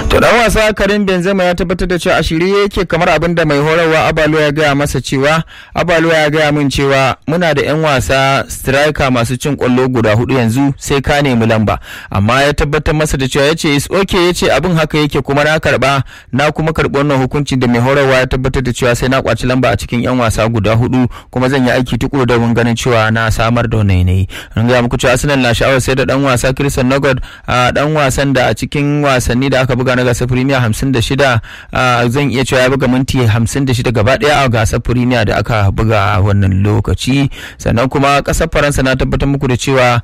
To dan wasa Karim Benzema ya tabbatar da cewa a shirye yake kamar abin da mai horarwa Abalo ya gaya masa cewa Abalo ya gaya min cewa muna da 'yan wasa striker masu cin kwallo guda hudu yanzu sai ka nemi lamba amma ya tabbatar masa da cewa yace is okay yace abin haka yake kuma na karba na kuma karbi wannan hukunci da mai horarwa ya tabbatar da cewa sai na kwaci lamba a cikin 'yan wasa guda hudu kuma zan yi aiki tukuru da ganin cewa na samar da wannan yanayi an gaya muku cewa Arsenal na sha'awar sai da dan wasa Christian Nogod a dan wasan da a cikin wasanni da aka buga na gasar Premier 56 zan iya cewa ya buga minti 56 gaba daya a gasar Premier da aka buga a wannan lokaci sannan kuma kasar Faransa na tabbatar muku da cewa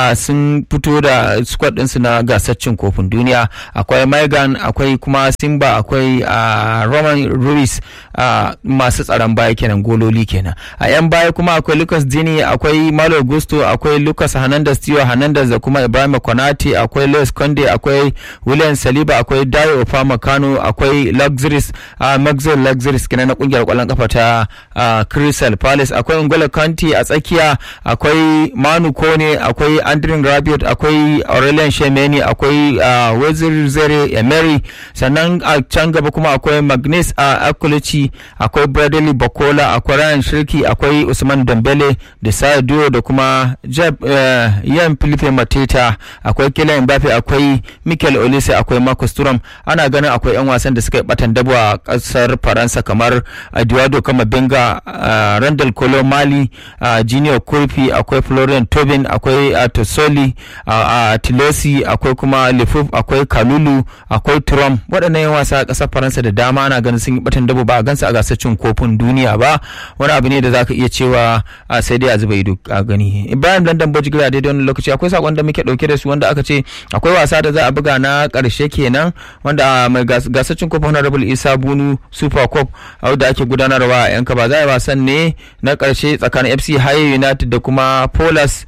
sun fito da squad ɗinsu na gasar cin kofin duniya akwai Megan akwai kuma Simba akwai Roman Ruiz masu tsaron baya kenan gololi kenan a yan baya kuma akwai Lucas Dini akwai Malo Gusto akwai Lucas Hernandez Tio Hernandez da kuma Ibrahim Konate akwai Luis Conde akwai William Saliba akwai Dayo Ofama Kano akwai Luxuries uh, Maxwell Luxuries kenan na kungiyar kwallon kafa ta uh, Crystal Palace akwai Ngolo Kanti a tsakiya akwai Manu Kone akwai Andrin Rabiot akwai Aurelian Shemeni akwai uh, Wezir Zere Emery sannan a can gaba kuma akwai Magnus uh, Akulici akwai Bradley Bakola akwai Ryan Shirki akwai Usman Dembele da Sadio da kuma Jeb uh, Yan Philippe Mateta akwai Kylian Mbappe akwai Mikel Olise akwai Marcus Thuram ana ganin akwai 'yan wasan da suka yi batan dabo a kasar faransa kamar eduardo kamabenga uh, randall kolo mali uh, junior kurfi akwai florian tobin akwai uh, tosoli uh, tilosi akwai kuma lefuf akwai kalulu akwai turam waɗannan 'yan wasa a kasar faransa da dama ana ganin sun yi batan dabo ba a gansu a gasar cin kofin duniya ba wani abu ne da zaka iya cewa sai dai a zuba ido a gani ibrahim london bojigira daidai wani lokaci akwai sakon da muke dauke da su wanda aka ce akwai wasa da za a buga na karshe kenan wanda mai gasar cin kofin honorable isa bunu super cup da ake gudanarwa a yanka ba za a yi wasan ne na karshe tsakanin fc haye united da kuma polas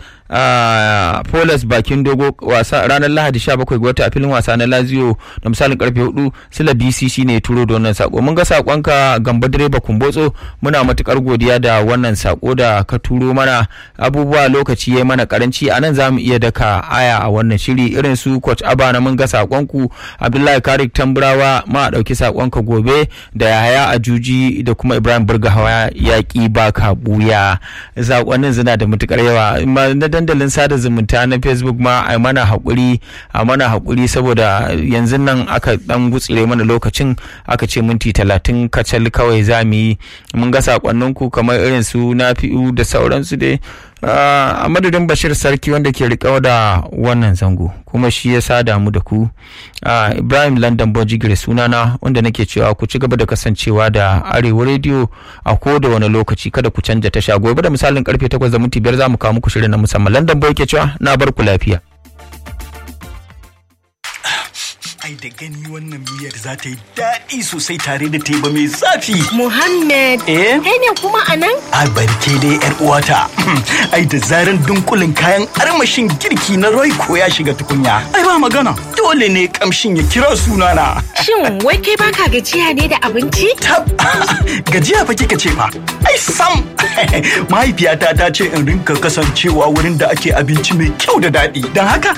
Uh, Polas bakin dogo wasa ranar Lahadi 17 ga wata a filin wasa na Lazio da misalin karfe 4 Sila BCC ne turo da wannan sako mun ga sakonka gamba direba kumbotso muna matukar godiya da wannan sako da ka turo mana abubuwa lokaci yayi mana karanci anan zamu iya daka aya a wannan shiri irin su coach Abana mun ga sakonku Abdullahi Karik Tamburawa ma dauki sakonka gobe da Yahaya Ajuji da kuma Ibrahim Burgahawa yaki baka buya sakonnin suna da matukar yawa na dandalin sada zumunta na facebook ma a mana haƙuri a mana haƙuri saboda yanzu nan aka dan gutsire mana lokacin aka ce minti talatin kacal kawai za mu yi mun ga sakonninku kamar irin su na fi'u da sauransu dai a madadin bashir sarki wanda ke riƙe da wannan zango kuma shi ya sada mu da ku ibrahim london bojigire sunana wanda nake cewa ku ci gaba da kasancewa da arewa rediyo a ko da wani lokaci kada ku canja tasha gobe da misalin karfe 8 da minti biyar za mu kawo muku shirin na musamman london boy ke cewa na bar ku lafiya ai da gani wannan miyar za ta yi daɗi sosai tare da teba mai zafi. Muhammad, Eh? kai ne kuma a nan? A barke dai yar uwata. ai da zaran dunkulin kayan armashin girki na Royco ya shiga tukunya. Ai ba magana. Dole ne kamshin ya kira sunana. Shin wai kai baka gajiya ne da abinci? Tab gajiya fa kika ce fa. Ai sam. Mahaifiyata ta ce in rinka kasancewa wurin da ake abinci mai kyau da daɗi. Don haka